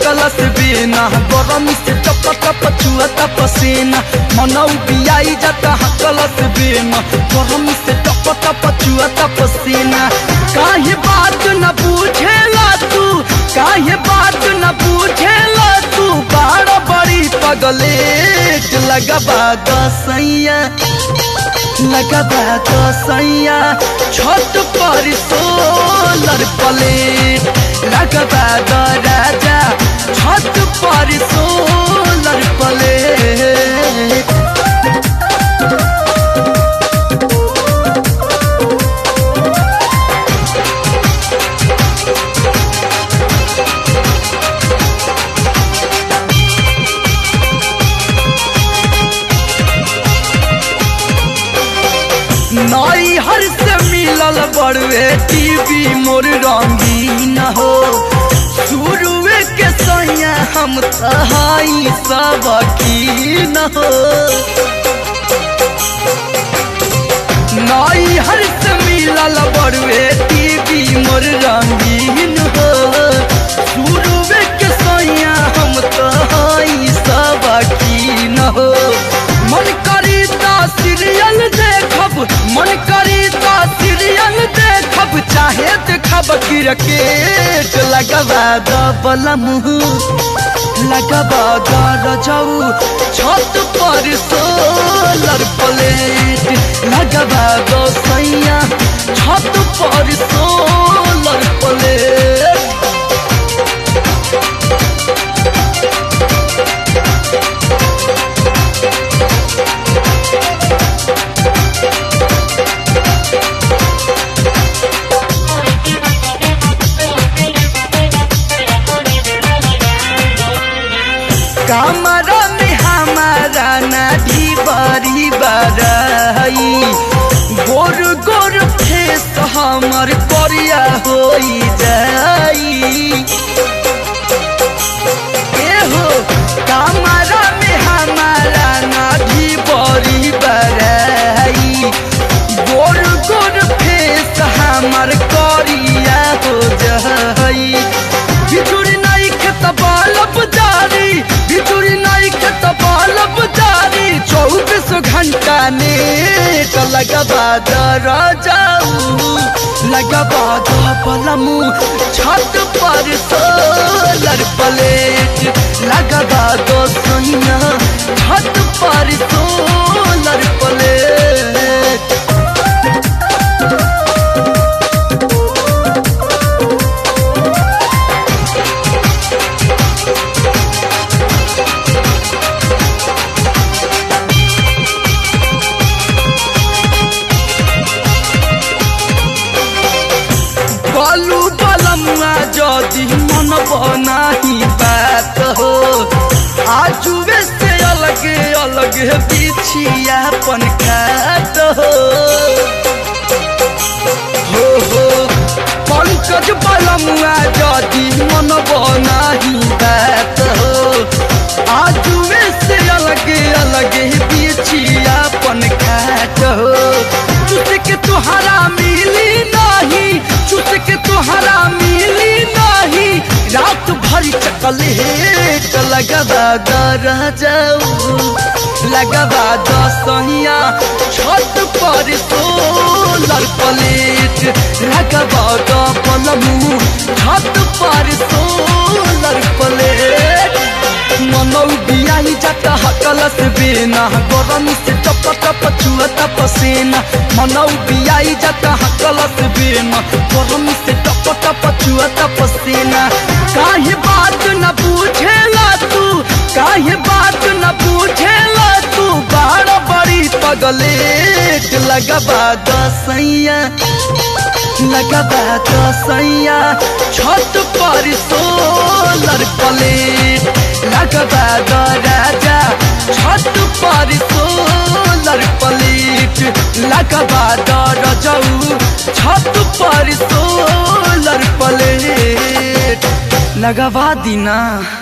हकलस बिना गरम से टप टप चुअता पसीना मनौ बियाई जाता हकलस बिना गरम से टप टप चुअता पसीना काहे बात न पूछेला तू काहे बात न पूछेला तू बाड़ बड़ी पगलेट लगबा दसैया लगबा दसैया छत पर सोलर प्लेट लगबा द राजा छत पर सोलर प्लेट नई हर से मिलल बड़वे टीवी मोर रंगीन हो शुरुए के सैया हम तहाई सब की न हो नई हर से मिलल बड़वे टीवी मोर रंगीन हो शुरुए के सैया हम तहाई सब की न हो मन करी ता सीरियल देखब मन करी ता सीरियल देखब चाहे देखब क्रिकेट लगबा दबल मुँह लगबा रजऊ छत पर सोलर प्लेट लगबा सैया छत पर सोलर प्लेट कमरा में हमारा नाढ़ी बड़ी बड़ाई गोर गोर फेस हमर करिया हो जाई एहो कमरा में हमारा नाढ़ी बड़ी बड़ाई गोर गोर फेस हमर करिया हो जाई बिजुरी नहीं खेत बालब जारी बिजुरी नहीं खेत बालब जारी चौबीस घंटा नेट लगबा दर जाऊ लगबा पलमू छत पर सोलर प्लेट लगबा दो सोनिया छत पर सोलर प्लेट बालू बलमुआ जदि मन बनाही बात हो आजुए से अलग अलग बिछिया पन खात हो हो हो पंकज बलमुआ जदि मन बनाही बात हो आजुए से अलग अलग बिछिया पन खात हो चुट के तुहरा मिली नहीं चुट के तुहरा मिली नहीं रात भरी चकलेट लगबा दर जाऊ लगबा दसहिया छत पर सोलर प्लेट लगबा द पलमू छत पर सोलर प्लेट मनौ बियाही जाता हकलस बिना गरम से टप टप चुअता पसीना मनौ बियाही जाता हकलस बिना गरम से टप टप चुअता पसीना काहे बात न पूछेला तू काहे बात न पूछेला तू बाड़ बड़ी पगलेट लगबा दसैया लगबा दसैया छत पर सोलर प्लेट लगबा द राजा छत पर सोलर प्लेट लगबा द रजऊ छत पर सोलर प्लेट लगवा दीना